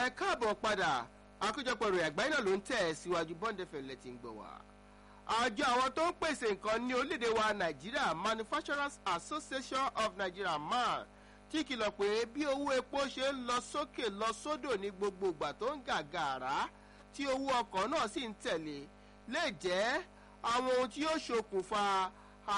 ẹ káàbọ̀ padà àkójọpọ̀ ìròyìn àgbáyé náà ló ń tẹ̀ ẹ́ síwájú bond fm lẹ́tì ń gbọ̀ wá. àjọ àwọn tó ń pèsè nǹkan ní orílẹ̀-èdè wa nàìjíríà manufacturers association of nigeria man ti kìlọ̀ pé bí owó epo ṣe ń lọ sókè lọ sódò ní gbogbo ìgbà tó ń gàgàrà tí owó ọkọ̀ náà sì ń tẹ̀lé lè jẹ́ àwọn ohun tí yóò ṣokùnfà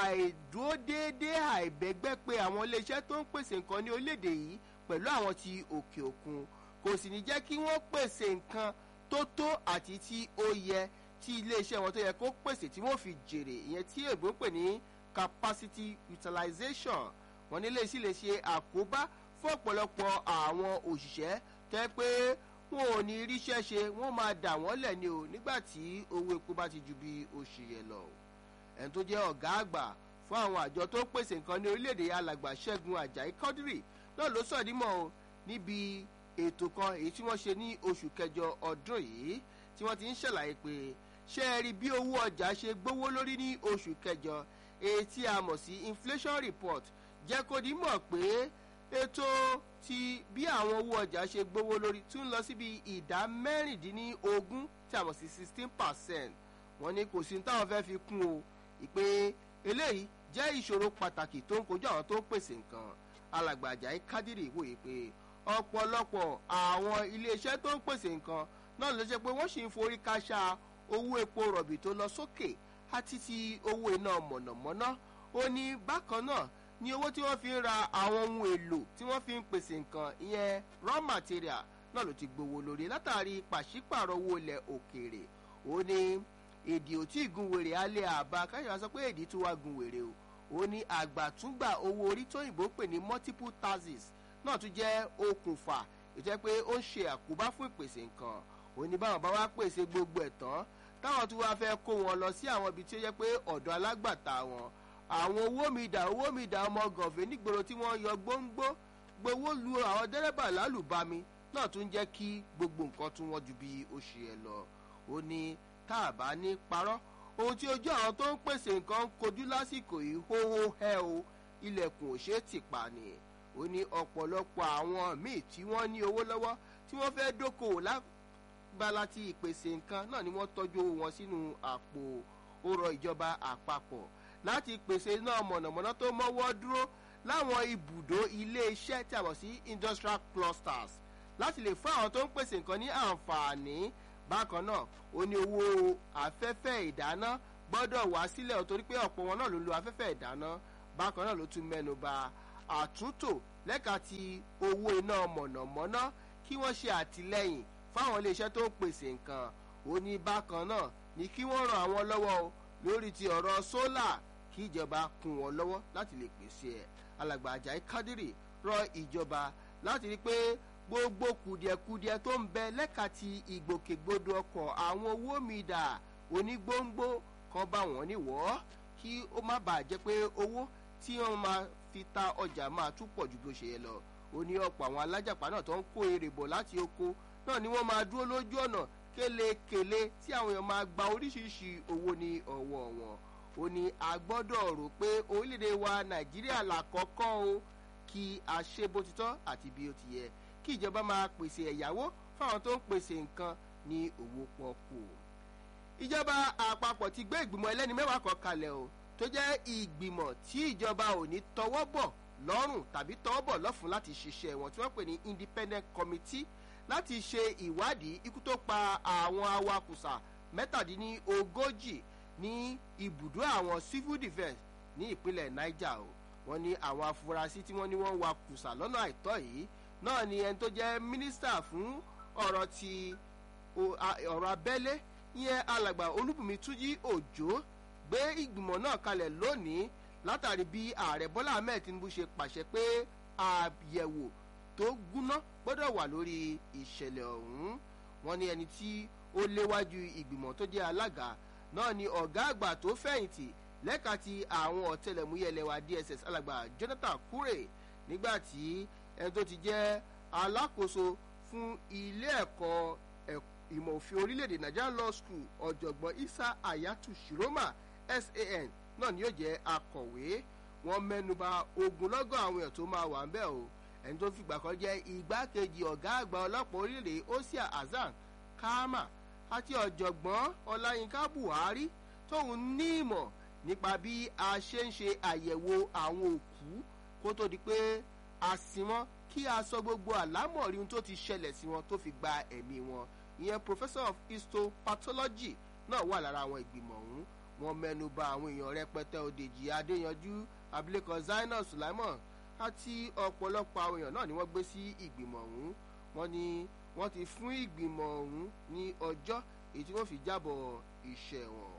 àìdúródéédé àìbẹ́gbẹ́ pé àwọn iléeṣẹ́ tó ń pèsè nǹkan ní orílẹ̀-èdè yìí pẹ̀lú àwọn ti òkè òkun kò sì ní jẹ́ kí wọ́n pèsè nǹkan tó tó àti tí ó yẹ tí iléeṣẹ́ wọn tó yẹ kó pèsè tí wọ́n fi jèrè ìyẹn tí èbó ń pè ní capacity utilization wọn nílé sí lè ṣe àkóbá fún ọ̀pọ̀lọpọ̀ àwọn òṣìṣẹ́ tẹ́ pé wọn ò ní ríṣẹ́ ṣe wọ́n máa dà wọ́n lẹ̀ ni o nígbà tí owó epo bá ti ju bí oṣù yẹn lọ ẹni tó jẹ́ ọ̀gá àgbà fún àwọn àjọ tó ń pèsè nǹkan ní orílẹ̀-èdè alàgbà ṣẹ́gun ajayi kọ́dírì náà ló sọ̀dímọ̀ o níbi ètò kan èyí tí wọ́n ṣe ní oṣù kẹjọ ọdún yìí tí wọ́n ti ń ṣàlàyé pé ṣé ẹ rí bí owó ọjà ṣe gbówó lórí ní oṣù kẹjọ èyí tí a mọ̀ sí inflation report jẹ́ kó di mọ̀ pé ètò ti bí àwọn owó ọjà ṣe gbówó lórí tún lọ síbi ìdá mẹ́rìndínlógún tí a mọ̀ sí sixteen percent wọ́n ní kò sí ní táwọn fẹ́ fi kún o ìpè eléyìí jẹ́ ìṣòro pàtàkì tó ń kojú àwọn tó ń pèsè nǹkan alàgbà ajayi kádìrì wòye pé ọ̀pọ̀lọpọ̀ àwọn iléeṣẹ́ tó ń pèsè nǹkan náà ló jẹ́ pé wọ́n sì ń forí káṣá owó epo rọ̀bì tó lọ sókè àti ti owó iná mọ̀nàmọ́ná ó ní bákan náà ní owó tí wọ́n fi ń ra àwọn ohun èlò tí wọ́n fi ń pèsè nǹkan ìyẹn raw material náà ló ti gbowó lórí látàrí pàṣípàrọ̀ owó ilẹ̀ òkèèrè ó ní èdè ò tí ì gun wèrè alẹ́ àbá káyọ̀ sọ pé èdè tó wá gun wèrè o ó ní àgbàtúngbà owó orí tóyìnbó pè ní multiple taxes náà tún jẹ́ okùnfà ìjẹ́ pé ó ń ṣe àkóbá fún ìpèsè nǹkan ó ní báwọn bá wá pèsè gbogbo ẹ̀ tán táwọn tún wáá fẹ́ kó wọn lọ sí àwọn ibi tí ó yẹ pé ọ̀dọ̀ alágbàtà wọn àwọn owó mi dà owó mi dà ọmọ gànfẹ́ nígboro tí wọ́n yọ gbóngbó gbowó lu àwọn dẹ́rẹ́bà lálùbami náà tún jẹ́ kí gbogbo nǹkan tún wọ́n ju bí ó ṣe ẹ lọ ó ní tá a bá ní parọ́ ohun tí ojú àwọn tó ń pèsè nǹkan ń kojú lásìkò yìí hóhó hẹ́ o ilẹ̀kùn ò ṣeé tì pa ni ó ní ọ̀pọ̀lọpọ̀ àwọn míì tí wọ́n ní owó lọ́wọ́ tí wọ́n fẹ́ dókòwò lágbára ti ìpèsè nǹkan náà ni wọ́n tọ́jú owó wọn sínú àpò ọrọ̀ ìjọba àpapọ̀ láti pèsè iná mọ̀nàmọ́ná tó mọ́wọ́ dúró láwọn ibùdó ilé-iṣẹ́ tí a mọ̀ sí industrial clusters láti lè fún àwọn tó ń pèsè nǹkan ní àǹfààní bákan náà ó ní owó afẹ́fẹ́ ìdáná gbọ́dọ̀ wá sílẹ̀ torí pé ọ̀pọ̀ wọn náà ló lo afẹ́fẹ́ ìdáná bákan náà ló tún mẹ́nu ba àtúntò lẹ́ka ti owó iná mọ̀nàmọ́ná kí wọ́n ṣe àtìlẹ́yìn fáwọn iléeṣẹ́ tó ń pèsè nǹkan ó ní bákan náà ní kí wọ́n ran àwọn lọ́wọ́ o lórí ti ọ̀rọ̀ sólà kí ìjọba kún wọn lọ́wọ́ láti lè pèsè ẹ̀ alàgbà ajayi kádírì rọ ìjọba láti rí i pé gbogbo kùdìẹ̀kudiẹ tó ń bẹ lẹ́ka ti ìgbòkègbodò ọkọ̀ àwọn owó mi dà onígbòǹgbò kan bá wọn níwọ̀ kí ó má bàa jẹ́ pé owó tí wọ́n máa fi ta ọjà máa tún pọ̀ ju bó ṣe yẹ lọ ó ní ọ̀pọ̀ àwọn alájàpá náà tó ń kó èrè bọ̀ láti oko náà ni wọ́n máa dúró lójú ọ̀nà kélekèle tí àwọn èèyàn máa gba oríṣiríṣi owó ní ọwọ́ wọn ó ní a gbọ́dọ̀ rò pé orílẹ̀-èdè wa nàìjíríà làkọ́kọ́ o kí a ṣe bó ti tọ́ àti bí ó ti yẹ kí ìjọba máa pèsè ẹ̀yáwó fáwọn tó ń pèsè nǹkan ní owó pọ́kù. ìjọba àpapọ̀ ti gbé ìgbìmọ̀ ẹlẹ́ni mẹ́wàá kan kalẹ̀ o tó jẹ́ ìgbìmọ̀ tí ìjọba ò ní tọwọ́ bọ̀ lọ́rùn tàbí tọwọ́ bọ̀ lọ́fun láti ṣiṣẹ́ wọn tí wọ́n pè ní independent committee láti ṣe ìwádìí ikú tó pa àwọn awakùsà mẹ́tàdínlógójì ní ibùdó àwọn civil defence ní ìpínlẹ̀ niger o wọ́n ní àwọn afurasí tí wọ́n ní wọ́n wa kùsà lọ́nà àìtọ́ yìí náà ni ẹni tó jẹ́ mínísítà fún ọ̀rọ̀ ti ọ̀rọ̀ abẹ́lé ìyẹn alàgbà olúbùnmi túnjí òjò gbé ìgbìmọ̀ náà kalẹ̀ lónìí látàrí bí ààrẹ bọ́lá ahmed tinubu ṣe pàṣẹ pé àyẹ̀wò tó gúnná gbọ́dọ̀ wà lórí ìṣẹ̀lẹ̀ ọ̀hún wọn ní ẹni tí ó léwájú ìgbìmọ̀ tó jẹ́ alága náà ni ọ̀gá àgbà tó fẹ̀yìntì lẹ́ka ti àwọn ọ̀tẹlẹ̀múyẹ́ lẹ́wà dss alàgbà jonathan kure nígbà tí ẹni tó ti jẹ́ alákòóso fún ilé ẹ̀kọ́ ìmọ̀ òfin orílẹ̀-èdè nigerian law school ọ̀jọ̀gbọ́n isa ayatu shiroma san náà ni yóò jẹ́ akọ̀wé wọn mẹ́nuba ogunlọ́gọ̀ àwọn èèyàn tó máa wà ń bẹ̀ o ẹni tó fìgbà kan jẹ́ igbákejì ọ̀gá àgbà ọlọ́pàá orílẹ̀ osia hasan kama àti ọ̀jọ̀gbọ́n ọláyínká buhari tóun ní ìmọ̀ nípa bí a ṣe ń ṣe àyẹ̀wò àwọn òkú kó tó di pé a sin wọn kí a sọ gbogbo àlámọ̀rí ohun tó ti ṣẹlẹ̀ sí wọn tó fi gba ẹ̀mí wọn ìyẹn professor of histopathology náà wà lára àwọn ìgbìmọ̀ ọ̀hún wọn mẹ́nu ba àwọn èèyàn rẹpẹtẹ òdèjì adéyanjú abilékọ zainab sulaimon àti ọ̀pọ̀lọpọ̀ àwọn èèyàn náà ni wọ́n gbé sí ìgbìmọ̀ ọ̀hún wọ́n ní wọ́n ti fún ìgbìmọ̀ ọ̀hún ní ọjọ́ èyí tí wọ́n fi jábọ̀ iṣẹ́ wọn.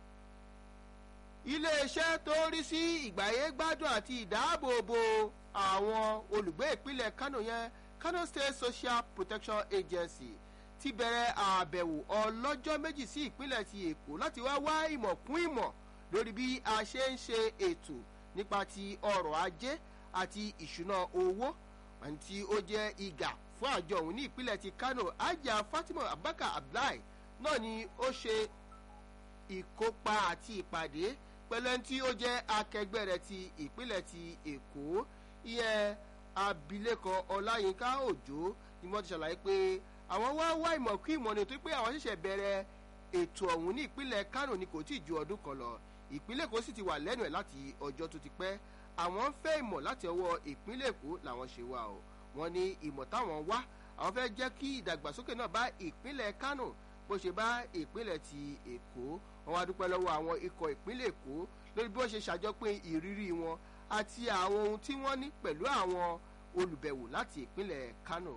iléeṣẹ́ tó rí sí ìgbáyé gbádùn àti ìdáàbòbò àwọn olùgbé ìpínlẹ̀ kano yẹn kano state social protection agency ti bẹ̀rẹ̀ àbẹ̀wò ọlọ́jọ́ méjì sí ìpínlẹ̀ ti èkó láti wá wá ìmọ̀ kún ìmọ̀ lórí bí a ṣe ń ṣe ètò nípa ti ọrọ̀ ajé àti ìṣúná owó àti ó jẹ́ ìgà fún àjọ òun ní ìpínlẹ̀ ti kano ajá fatima abubakar abdullahi náà ni ó ṣe ìkópa àti ìpàdé pẹ̀lú ẹni tí ó jẹ́ akẹgbẹ́ rẹ̀ ti ìpínlẹ̀ ti èkó ìyẹn abilékọ ọláyínká òjò ni wọ́n ti ṣàlàyé pé àwọn wá wá ìmọ̀ kí ìmọ̀ ni tó pé àwọn ṣẹ̀ṣẹ̀ bẹ̀rẹ̀ ètò ọ̀hún ní ìpínlẹ̀ kano ni kò tí ì ju ọdún kan lọ ìpínlẹ̀ èkó sì ti wà lẹ́nu ẹ̀ láti ọjọ́ tó ti pẹ́ àwọn ń fẹ́ ìmọ̀ láti ọwọ́ ìpínlẹ̀ èkó làwọn ṣe wá o wọn ní ìmọ̀ táwọn wá àwọn fẹ́ jẹ́ kí ìdàgbàsókè náà bá ìpínlẹ̀ kano bó ṣe bá ìpínlẹ̀ ti èkó wọn wá dúpẹ́ lọ́wọ́ àwọn ikọ̀ ìpínlẹ̀ èkó lórí bí wọ́n ṣe ṣàjọpín ìrírí wọn àti àwọn ohun tí wọ́n ní pẹ̀lú àwọn olùbẹ̀wò láti ìpínlẹ̀ kano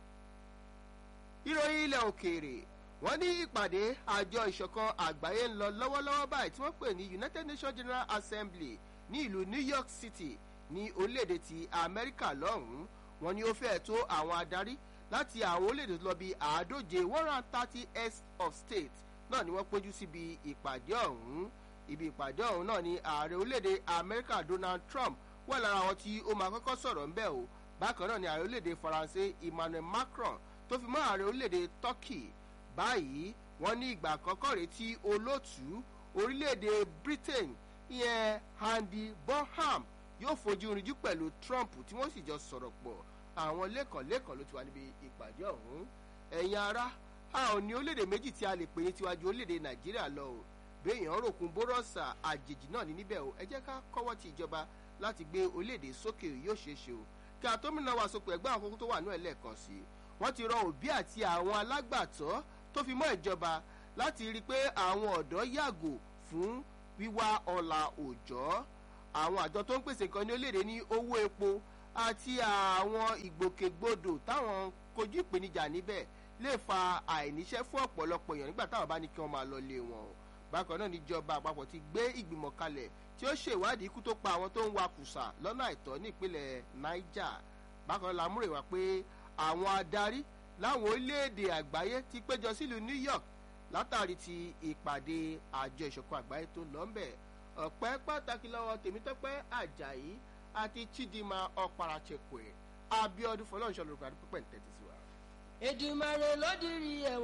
ìròyìn ilẹ̀ òkèèrè wọ́n ní ìpàdé àjọ ìṣọ̀kan àgbáyé ń lọ lọ́wọ́lọ́wọ́ báyìí tí wọ́n pè ní united nations general assembly ní ìlú new york city ní orílẹ̀-èdè ti amẹ́ríkà lọ́hùn-ún wọn ni ó fẹ́ tó àwọn adarí láti àwọn orílẹ̀-èdè tó lọ bí àádóje one hundred thirty heads of state náà ni wọ́n péjú síbi ìpàdé ọ̀hún ibi ìpàdé ọ̀hún náà ni ààrẹ orílẹ̀-èdè amẹ́ríkà donald trump wà lára àwọn tí ó máa kọ́kọ́ sọ̀rọ̀ ńbẹ́ o bákan náà ni ààrẹ orílẹ̀-èdè faransé emmanuel macron tó fi mọ́ ààrẹ orílẹ̀-èdè turkey báyìí wọ́n ní ìgbà àkọ́kọ́ rèé tí olóòtú orílẹ̀-èdè britain ìyẹn andy bonham yóò fojú rinjú pẹ̀lú trump tí wọ́n sì jọ sọ̀rọ̀ pọ̀ àwọn lẹ́kànlẹ́kàn ló ti wà níbi ìpàdé ọ̀hún ẹ̀yin ara a ò ní orílẹ̀-èdè méjì tí a lè pè ní tiwájú orílẹ̀-èdè nàìjíríà lọ o béèyàn ròkun bórọ́sà àjèjì náà ní níbẹ̀ o ẹ jẹ́ ká kọ́wọ́ ti ìjọba láti gbé orílẹ̀-èdè sókè yóò ṣeé ṣe o kí àtọ́mìnà wà sopọ̀ ẹgbẹ́ àkókò tó wà ní ẹ̀lẹ́ẹ̀kan sí i wọ́n ti rọ òbí àti àwọn alágbàtọ́ tó fi mọ́ ìjọba láti rí i pé àwọn ọ̀dọ́ yàgò fún wíwá ọ̀la òòjọ́ àwọn àjọ tó ń pèsè nǹkan ní orílẹ̀-èdè ní owó epo àti àwọn ìgbòkègbodò táwọn kojú ìpèníjà níbẹ̀ lè fa àìníṣẹ́ fún ọ̀pọ̀lọpọ̀ èèyàn nígbà táwọn bá ní kí wọ́n máa lọ lé wọn o bákan náà níjọba àpapọ̀ ti gbé ìgbìmọ̀ kalẹ̀ tí ó ṣèwádìí ikú tó pa àwọn tó ń wa kùsà lọ́nà àìtọ́ nípínlẹ̀ niger bákan náà lámúrèwá pé àwọn adarí láwọn orílẹ̀-èdè àgbáyé ti péjọ sílùú new york látàrí ti ìpàdé àjọ ìṣọ̀kan àgbáyé tó lọ́nbẹ̀ ọ̀pẹ́ pàtàkì lọ́wọ́ tèmítọ́pẹ́ ajayi àti chidinma ọ̀parachekwe abiodun fọlọ́nṣọ́ lórúkọ àdúgbò pẹ̀ntẹ́tì sí wa. èdùmàrè ló dirí ẹ̀wọ̀n.